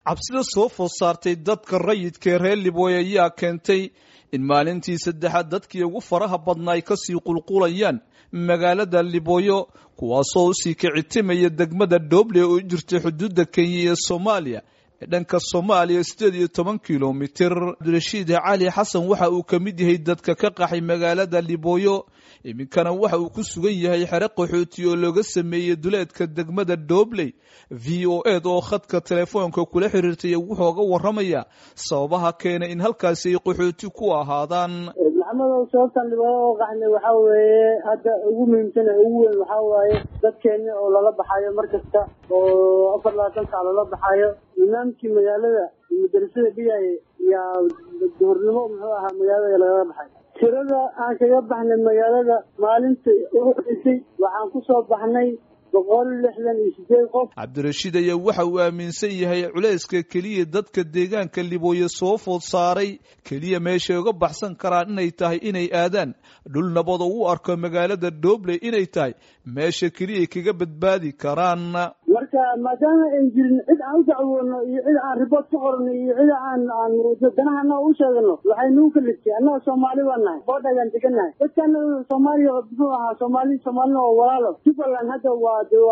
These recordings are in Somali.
cabsida soo food saartay dadka rayidka ee reer libooy ayaa keentay in maalintii saddexaad dadkii ugu faraha badna ay kasii qulqulayaan magaalada libooyo kuwaasoo usii kicitimaya degmada dooble oo jirta xuduudda kenya iyo soomaaliya ee dhanka soomaaliya siddeed iyo toban kilomitir cabdirashiid cali xasan waxa uu ka mid yahay dadka ka qaxay magaalada libooyo iminkana waxa uu ku sugan yahay xere qaxooti oo looga sameeyey duleedka degmada doobley v o ed oo khadka telefoonka kula xiriirtay wuxuuga waramaya sababaha keenay in halkaasi ay qaxooti ku ahaadaan maxamedow sababtan dhibaato oo qaxnay waxaa weeye hadda ugu muhiimsan ee ugu weyn waxaa waaye dadkeeni oo lala baxayo mar kasta oo afar labaatan sac lala baxayo imaamkii magaalada madarasada dhigaya yaa duhurnimo muxuu ahaa magaalada lagala baxay tirada aan kaga baxnay magaalada maalinta ugu horeysay waxaan ku soo baxnay boqol lixdan iyo sideed qof cabdirashiid ayaa waxa uu aaminsan yahay culayska keliya dadka deegaanka libooye soo food saaray keliya meeshay uga baxsan karaan inay tahay inay aadaan dhul nabad oo u arko magaalada doobley inay tahay meesha keliya kaga badbaadi karaan marka maadaama ayn jirin cid aan u dacwoono iyo cid aan riboort ka qorno iyo cid aan aan danahana u sheegano waxay nagu kaliftay annaga soomaali baa nahay boodhagaan degannahay dadkana soomaaliya muxuu ahaa soomaali soomaalina oo walaalo jubbaland hadda waa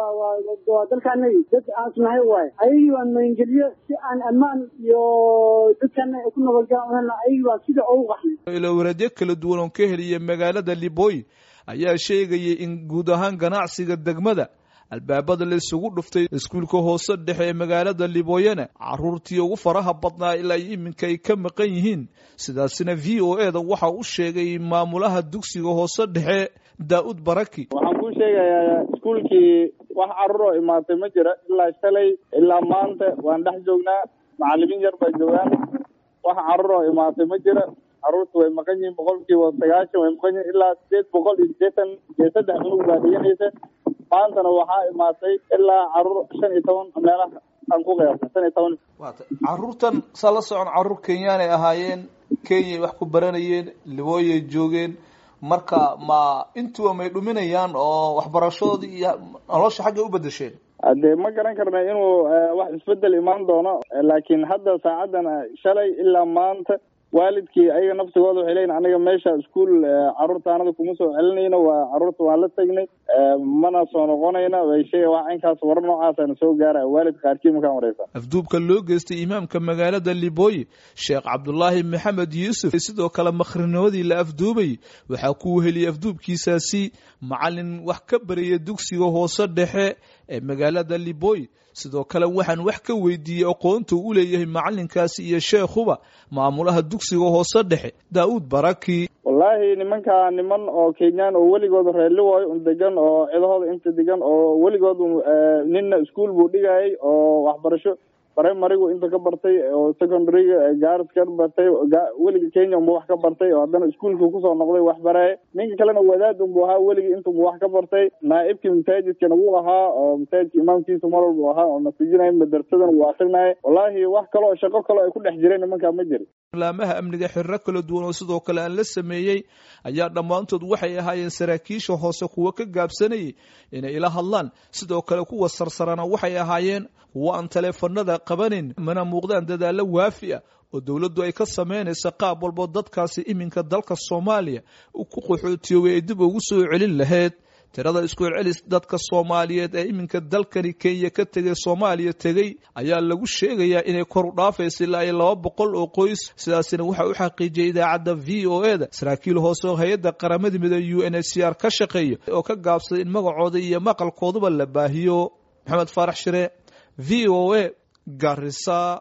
waa dalkaanagi dad aansnahay waaye ayagii baan maangeliyo si aan ammaan iyo dadkana ku nabadgalan ayagii baan sida ugu qaxnay ilowaraadyo kala duwan oo ka heliya magaalada libooy ayaa sheegayay in guud ahaan ganacsiga degmada albaabada la isugu dhuftay iskuulka hoose dhexe ee magaalada libooyana caruurtii ugu faraha badnaa ilaa iminka ay ka maqan yihiin sidaasina v o e da waxa u sheegay maamulaha dugsiga hoose dhexe daa-ud baraki waxaan kuu sheegayaa iskuulkii wax carruur oo imaatay ma jira ilaa shalay ilaa maanta waan dhex joognaa macalimiin yar baa joogaan wax carruur oo imaatay ma jira carruurta way maqan yihiin boqolkiiba sagaashan way maqan yihiin ilaa sideed boqol iyo sideetan iyo saddex cunug baa dhiganaysa maantana waxaa imaatay ilaa carruur shan iyo toban meelaha aan ku qiyaasay shan iyo toban carruurtan saa la socon carruur kenyaanay ahaayeen kenyay wax ku baranayeen libooyay joogeen marka ma intuba may dhuminayaan oo waxbarashadoodii iyo nolosha xaggay u bedesheen dee ma garan karna inuu wax isbedel imaan doono laakiin hadda saacadan shalay ilaa maanta waalidkii ayaga naftigooda waxay leeyiin aniga meesha iskuol carruurta anada kuma soo celinayno waa carruurta waan la tegnay mana soo noqonayna way sheega wax inkaas warar noocaasana soo gaaraya waalid qaarkii markaan wareysa afduubka loo geystay imaamka magaalada libooye sheekh cabdulaahi maxamed yuusuf sidoo kale makhrinimadii la afduubay waxaa ku heliyay afduubkiisaasi macalin wax ka baraya dugsiga hoose dhexe ee magaalada libooye sidoo kale waxaan wax ka weydiiyey aqoonta u leeyahay macalinkaasi iyo sheekhuba maamulaha dugsiga hoose dhexe daa-uud baraki wallaahi nimankaa niman oo kenyaan oo weligood reerliwaayo un degan oo cidahooda inta degan oo weligood ninna iskuol buu dhigayay oo waxbarasho primarigu inta ka bartay oo secondaryga gaaris ka bartay weliga kenya unba wax ka bartay oo haddana iskuolka kusoo noqday wax baraaye ninka kalena wadaad unbu ahaa weligii intunba wax ka bartay naaibkii masaajidkana wuu ahaa oo masaajidka imaamkiisa mar walbu ahaa oo nasijinaya madarsadana wuu akrinaya wallaahi wax kale oo shaqo kale ay ku dhex jireen nimankaa ma jiri laamaha amniga xiriro kala duwan oo sidoo kale aan la sameeyey ayaa dhammaantood waxay ahaayeen saraakiisha hoose kuwa ka gaabsanayay inay ila hadlaan sidoo kale kuwa sarsarana waxay ahaayeen kuwa aan taleefanada qabanin mana muuqdaan dadaallo waafi ah oo dowladdu ay ka samaynaysa qaab walbo dadkaasi iminka dalka soomaaliya ku qaxootiyoobay ay dib ugu soo celin lahayd tirada isku celcelis dadka soomaaliyeed ee iminka dalkani kenya ka tegay soomaaliya tegey ayaa lagu sheegayaa inay kor u dhaafaysa ilaa iyo laba boqol oo qoys sidaasina waxaa u xaqiijiyay idaacadda v o e da saraakiil hoose oo hay-adda qaramada midoobe u n h c r ka shaqeeya oo ka gaabsaday in magacooda iyo maqalkooduba la baahiyo maxamed faarax shire v o a garisa